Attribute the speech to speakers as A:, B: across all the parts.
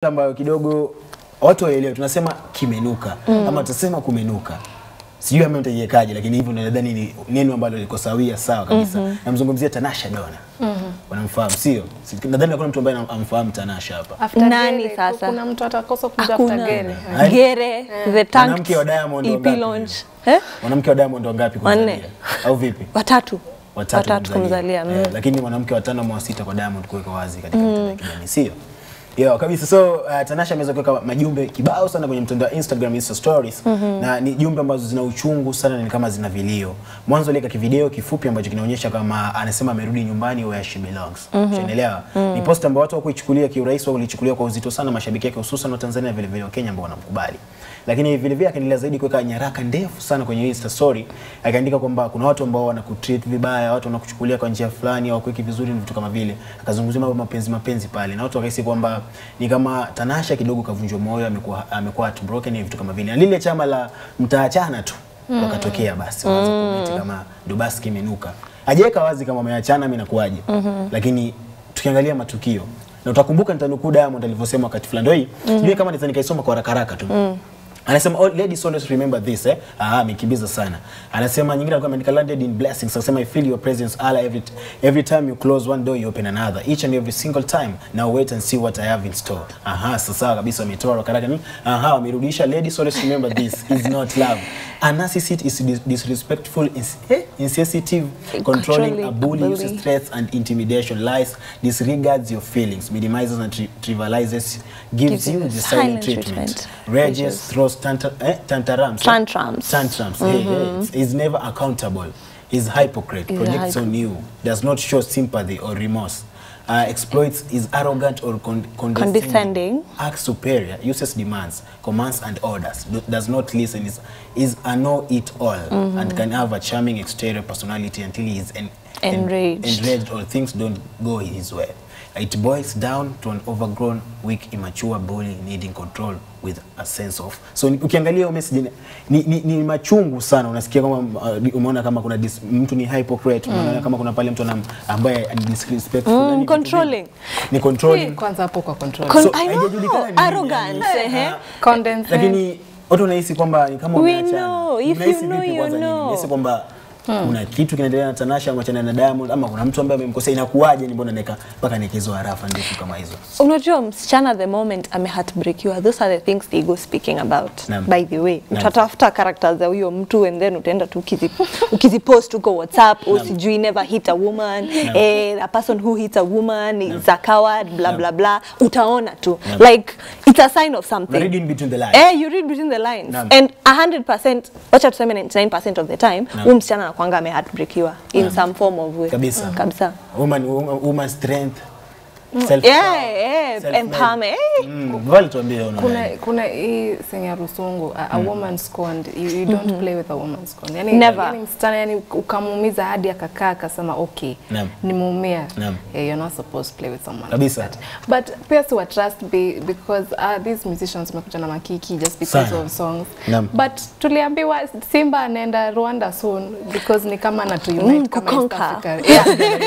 A: ambayo kidogo watu waelewe, tunasema kimenuka ama tutasema kumenuka, sijui ama nitaiwekaje, lakini hivyo nadhani ni neno ambalo liko sawia sawa kabisa. Namzungumzia Tanasha Dona, wanamfahamu sio? Si- Nadhani hakuna mtu ambaye anam- amfahamu Tanasha hapa.
B: After
C: Nani
B: Gere,
C: sasa?
B: Kuna mtu atakosa kuja
C: Hakuna.
B: after Gere.
A: Hai.
C: Gere, the tanked
A: Mwanamke wa Diamond
C: EP
A: wangapi?
C: launch. Eh?
A: Mwanamke wa Diamond wangapi
C: Wanne.
A: kumzalia? Au vipi?
C: Watatu.
A: Watatu,
C: Watatu kumzalia.
A: Eh, lakini mwanamke watano mwa sita kwa Diamond kuweka wazi katika mitandao ya kijamii sio? Yeah, kabisa. So uh, Tanasha ameweza kuweka majumbe kibao sana kwenye mtandao wa Instagram Insta stories na ni jumbe ambazo zina uchungu sana na ni kama zina vilio. Mwanzo aliweka kivideo kifupi ambacho kinaonyesha kama anasema amerudi nyumbani where she belongs. Unaelewa? Ni post ambayo watu hawakuichukulia kiurahisi au walichukulia kwa uzito sana mashabiki yake hususan wa Tanzania na vile vile wa Kenya ambao wanamkubali. Lakini vile vile akaendelea zaidi kuweka nyaraka ndefu sana kwenye Insta story akaandika kwamba kuna watu ambao wanakutreat vibaya, watu wanakuchukulia kwa njia fulani au kuweki vizuri na vitu kama vile. Akazungumzia mambo mapenzi mapenzi pale na watu wakahisi kwamba ni kama Tanasha kidogo kavunjwa moyo, amekuwa amekuwa heartbroken na vitu kama vile. Na lile chama la mtaachana tu wakatokea basi waanze comment kama ndo basi kimenuka. Hajaweka wazi kama wameachana mimi nakuaje. Lakini tukiangalia matukio na utakumbuka nitanukuu Diamond alivyosema wakati fulani ndio hii. Sijui kama nitaka nikaisoma kwa haraka haraka tu. Anasema all ladies always remember this eh. Ah, amekimbiza sana. Anasema nyingine alikuwa ameandika landed in blessings. Anasema I feel your presence Allah every every time you close one door you open another. Each and every single time. Now wait and see what I have in store. Aha, sasa kabisa ametoa haraka haraka. Aha, amerudisha ladies always remember this is not love. A narcissist is dis disrespectful, ins eh, insensitive, controlling,
C: Controlling,
A: a bully,
C: a
A: uses
C: bully.
A: threats and intimidation, lies, disregards your feelings, minimizes and tri trivializes, gives,
C: Gives
A: you
C: you
A: the silent,
C: silent
A: treatment,
C: treatment,
A: rages,
C: rages.
A: throws tanta eh, tantrums,
C: Tantrums.
A: tantrums, hey, hey, is never accountable, is hypocrite,
C: Is a
A: projects
C: hypo-
A: on you, does not show sympathy or remorse. Uh, exploits is arrogant or con condescending,
C: Condescending.
A: acts superior, uses demands, commands and orders, do, does not listen, is, is a know-it-all, and can have a charming exterior personality until he is en en-
C: Enraged.
A: enraged or things don't go his way. It boils down to an overgrown, weak, immature bully needing control with a sense of. So ni- ukiangalia hiyo message ni, ni, ni machungu sana. Unasikia kama uh, umeona kama kuna dis, mtu ni hypocrite, unaona kama kuna pale mtu anam- ambaye ni disrespectful,
C: Mm,
A: yani vitu
C: controlling.
A: vingi. Ni controlling.
B: Kwanza hapo kwa control.
C: Con-
A: So,
C: I know,
A: haijajulikana ni nini,
C: arrogance,
A: yani.
C: ehe.
A: Ah,
B: Condescend.
A: lakini watu wanahisi kwamba ni kama
C: We
A: wameachana.
C: know. If
A: Mnahisi
C: you know,
A: vipi
C: you
A: kwanza nyinyi?
C: know.
A: Mnahisi kwamba kuna kitu kinaendelea na Tanasha amachana na Diamond ama kuna mtu ambaye amemkosea, inakuwaje? Ni mbona neka mpaka nikizo harafa ndefu kama hizo?
C: unajua msichana the moment ame heartbreakiwa those are the things they go speaking about
A: Naam.
C: by the way
A: Naam.
C: utatafuta characters za huyo mtu and then utaenda tu ukizi- ukizipost huko whatsapp au sijui never hit a woman eh, a person who hits a woman is a coward bla
A: Naam.
C: bla bla utaona tu
A: Naam.
C: like it's a sign of
A: Una
C: something
A: read in between the lines.
C: Eh, you read between the lines
A: Naam.
C: and 100% wacha tuseme 99% of the time
A: Naam.
C: huyu msichana anakuanga ame heartbreakiwa in
A: Naam.
C: some form of way
A: Kabisa.
C: kabisa
A: Woman, woman, woman strength. Self
C: yeah, yeah, empowerment eh.
A: Mm, Vale tuambie una.
B: kuna kuna hii senga rusungu a, a woman scorned you, you don't play with a woman scorned yani,
C: Never.
B: yani msichana yani ukamuumiza hadi akakaa akasema okay
A: Naam.
B: nimeumia
A: Naam.
B: eh, you're not supposed to play with someone
A: Kabisa.
B: like that. but pia si wa trust be, because uh, these musicians wamekuja na makiki just because
A: Sana.
B: of songs
A: Naam.
B: but tuliambiwa Simba anaenda Rwanda soon because ni kama na to unite
C: Mm,
B: kama East
C: kuconquer.
B: Africa yeah.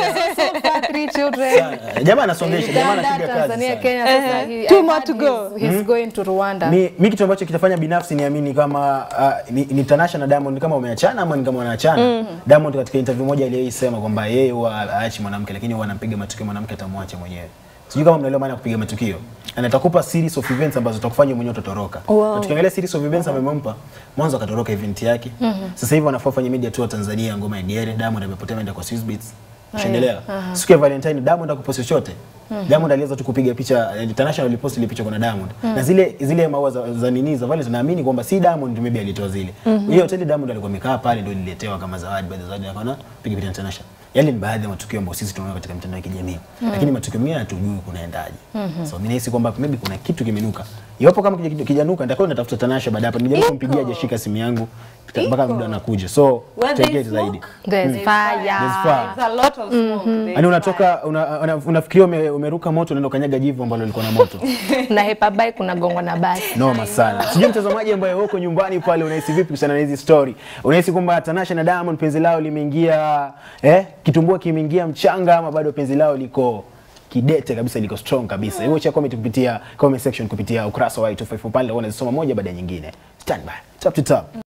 B: so far three children
A: Sa- Jamaa anasongesha, jamaa
B: Uganda,
A: anapiga kazi.
B: Tanzania,
A: sana.
B: Kenya, sasa
C: Eh,
B: he-
C: two
B: I
C: more
B: heard
C: to go.
B: He's, he's going to Rwanda.
A: Mi, mi kitu ambacho kitafanya binafsi niamini kama uh, ni, ni Tanasha na Diamond kama wameachana ama ni kama wanaachana. Diamond katika interview moja aliyoisema kwamba yeye huwa haachi mwanamke lakini huwa anampiga matukio mwanamke atamwacha mwenyewe. Sijui kama mnaelewa maana ya kupiga matukio. Na nitakupa series of events ambazo zitakufanya mwenyewe utatoroka.
C: Wow.
A: Na tukiangalia series of events ambayo amempa, mwanzo akatoroka event yake. Sasa hivi wanafaa fanya media tour Tanzania ngoma ya Diere, Diamond amepotea ameenda kwa Swiss Beats. Ushaelewa? Siku ya Valentine Diamond hakupost chochote. Diamond aliweza tu kupiga picha eh, Tanasha alipost ile picha kuna Diamond. Na zile zile maua za, za nini za Valentine naamini kwamba si Diamond maybe alitoa zile. Hiyo hoteli Diamond alikuwa amekaa pale ndio ililetewa kama zawadi baadhi ya zawadi akaona piga picha na Tanasha. Yale ni baadhi ya matukio ambayo sisi tunaona katika mitandao ya kijamii. Lakini matukio mengine hatujui kunaendaje. So mimi nahisi kwamba maybe kuna kitu kimenuka. Iwapo kama kija- kijanuka nitakuwa natafuta Tanasha baada hapa. Nijaribu kumpigia hajashika simu yangu mpaka muda anakuja. So
C: Where
A: tutegee
C: there's
A: zaidi.
B: There's fire.
A: There's fire.
C: There's a lot of smoke. There's
A: Yaani unatoka una, una, unafikiria ume, umeruka moto unaenda kanyaga jivu ambalo lilikuwa na moto.
B: na hepa bai kuna gongo na basi.
A: Noma sana. Sijui mtazamaji ambaye uko nyumbani pale unahisi vipi kuhusiana na hizi story? Unahisi kwamba Tanasha na Diamond penzi lao limeingia eh, kitumbua kimeingia mchanga ama bado penzi lao liko kidete kabisa, liko strong kabisa. Hivyo cha comment kupitia comment section kupitia ukurasa wa Y254 pale, unazisoma moja baada ya nyingine. Stand by. Top to top.